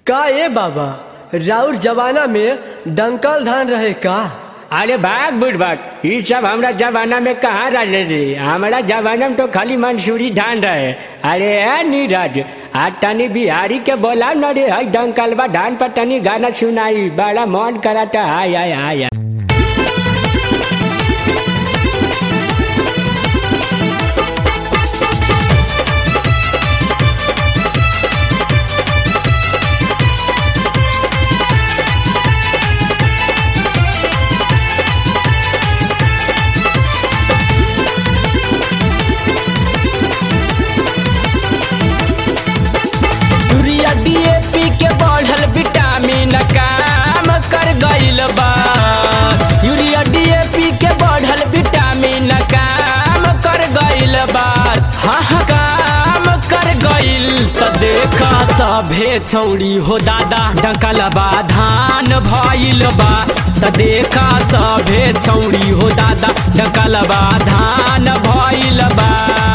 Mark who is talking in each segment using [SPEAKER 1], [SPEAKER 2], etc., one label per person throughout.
[SPEAKER 1] का ए बाबा राउर जमाना में डंकल धान रहे का
[SPEAKER 2] अरे भाग बुढ़बक ये सब हमरा जमाना में कहाँ रहे रे हमारा जमाना में तो खाली मंसूरी धान रहे अरे ए नीरज आज तनी बिहारी के बोला न रे हई डंकलबा धान पर तनी गाना सुनाई बड़ा मन कराता हाय हाय हाय हाय। यूरिया डीएपी के बढ़ल विटामिन काम कर गइल बा यूरिया डीएपी के बढ़ल विटामिन काम कर गइल बा हाँ हाँ काम कर गइल त देखा सभे छौड़ी हो दादा डंकलबा धान भइल बा त देखा सभे छौड़ी हो दादा डंकलबा धान भइल बा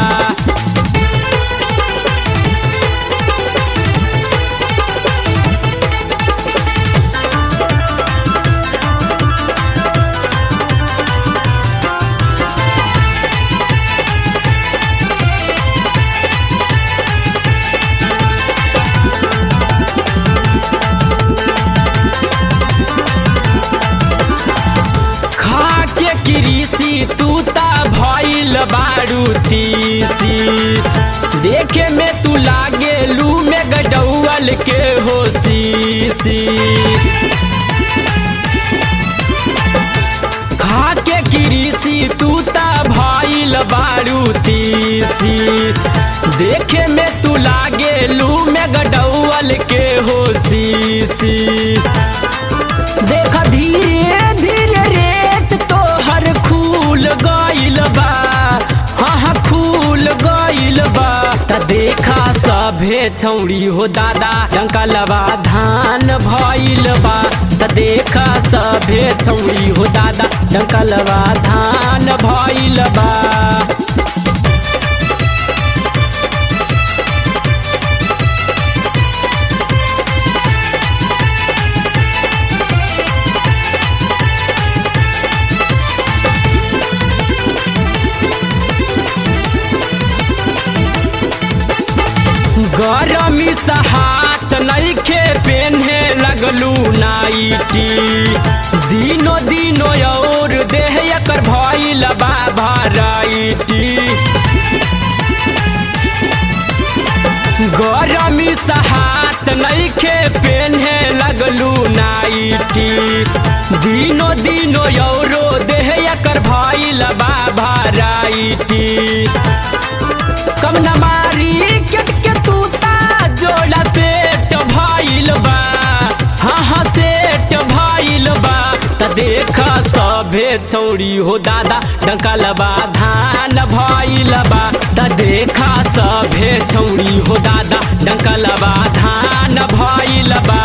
[SPEAKER 2] खा के कृषि तूता भइल बारू तीसी देखे में तू लागे लू में गडौल के हो सीसी खा के कृषि तूता भइल बारू तीसी देखे में तू लागे लू में गडौल के हो सीसी देख धीरे धीरे रेत तोहर खूल गइल बा हाँ हाँ खूल गइल बा त देखा सभे छौड़ी हो दादा डंकलबा धान भइल बा त देखा सभे छौड़ी हो दादा डंकलबा धान भइल बा गरमी सहात नइखे पेन्हे लगलू नाइटी दिनो दिनो और देह एकर भइल बा भराइटी गरमी सहात नइखे पेन्हे लगलू नाइटी दिनो दिनो औरो देह एकर भइल बा भराइटी कम न मारी केट के तूता जोड़ा सेट भइल बा हाँ हाँ सेट भइल बा त देख सभे छौड़ी हो दादा डंकलबा धान भइल बा त देख सभे छौड़ी हो दादा डंकलबा धान भइल बा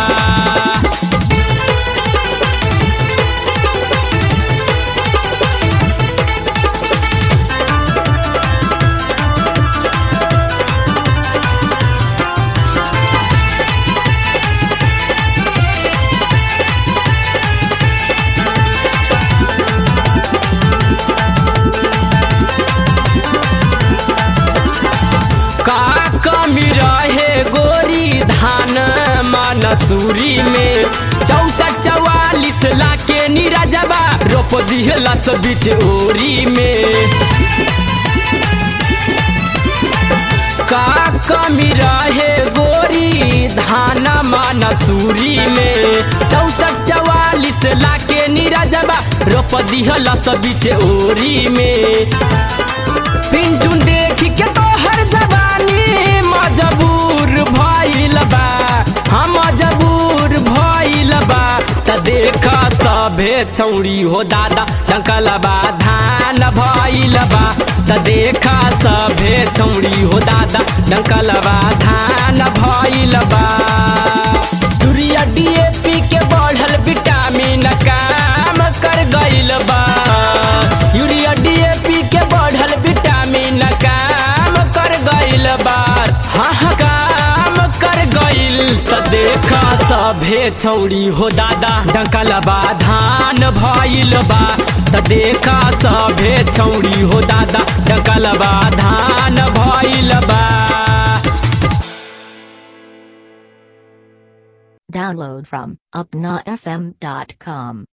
[SPEAKER 2] का कमी रहे गोरी धान मनसूरी में चौसठ चौवालीस लाके निराजबा रोप दिहला सब बीच ओरी में का कमी रहे गोरी धान मनसूरी में चौसठ चौवालीस लाके निराजबा रोप दिहला सब बीच ओरी में पिंटून देख के तोहर जवानी मजबूर भइल बा हम मजबूर भइल बा त देख सभे छौड़ी हो दादा डंकलबा धान भइल बा त देख सभे छौड़ी हो दादा डंकलबा धान भइल बा यूरिया डीएपी के बढ़ल विटामिन काम कर गइल बा यूरिया डीएपी के बढ़ल विटामिन काम कर गइल बा हाँ हाँ काम कर गइल त देखा सभे छौड़ी हो दादा डंकलबा धान भइल बा त देखा सभे छौड़ी हो दादा डंकलबा धान भइल बा
[SPEAKER 3] Download from upnafm.com.